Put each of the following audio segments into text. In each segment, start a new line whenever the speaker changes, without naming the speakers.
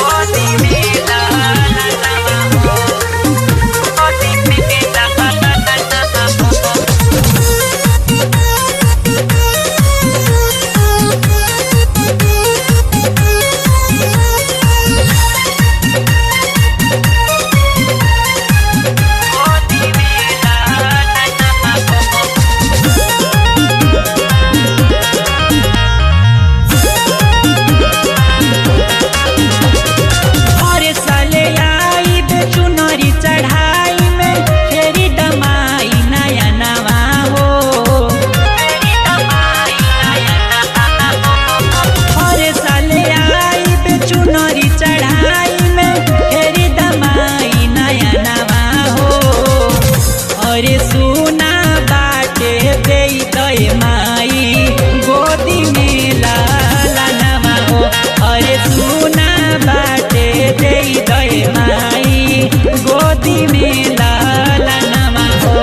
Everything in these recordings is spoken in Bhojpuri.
और साले आई बे चुनरी चढ़ाई में फेरी दमाई नया नवा हो और साले आई बे चुनरी चढ़ाई में फेरी दमाई नया नवा हो और सुना बाटे दे दय माई गोदी में लाला नवा हो अरे सुना बाटे दे दय माई गोदी में लाला नवा हो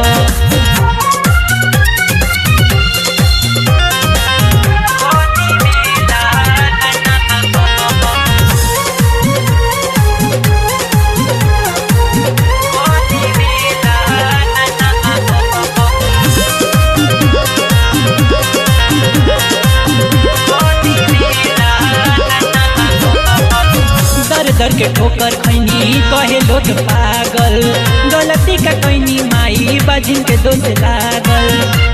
दर दर के ठोकर खैनी कहे लोग पागल गलती का कैनी माई बाजिन के दोष लागल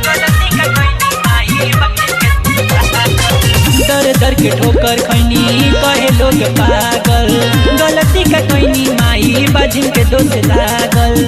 दर दर के ठोकर खैनी कहे लोग पागल गलती का कैनी माई बाजिन के दोष लागल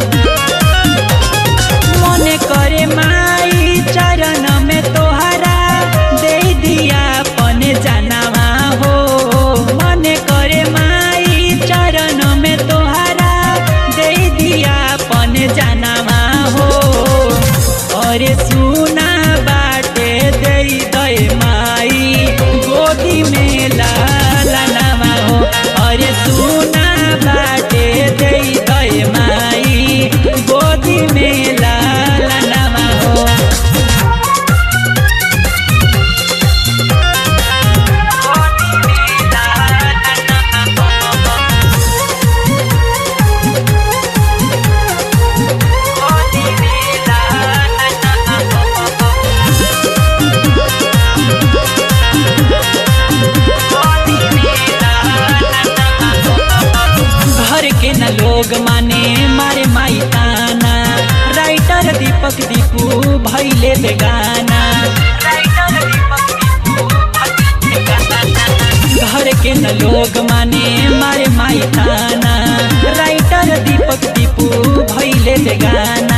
मने करे माई चरण में तोहरा दे दिया पने जानवा हो मने करे माई चरण में तोहरा दे दिया पने जानवा हो अरे सुना बाटे दे दे माई गोदी में लाला नवा हो अरे सुना बाटे दे दे माई गोदी में लाला नवा हो घर के न लोग माने मारे माई ताना राइटर दीपक दीपू भैले बेगाना घर के न लोग माने मारे माई ताना राइटर दीपक दीपू भैले बेगाना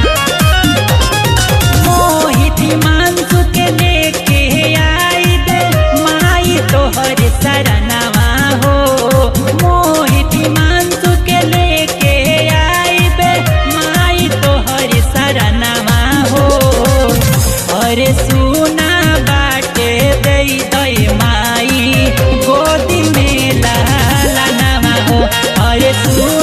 मोहित मानसु के लेके आई दे माई तोहर सरनवा हो मोहित मानसु के लेके आई बे माई तोहर सरनवा हो अरे सुना बाटे दे दे माई गोदी में लाला नवा हो अरे सुना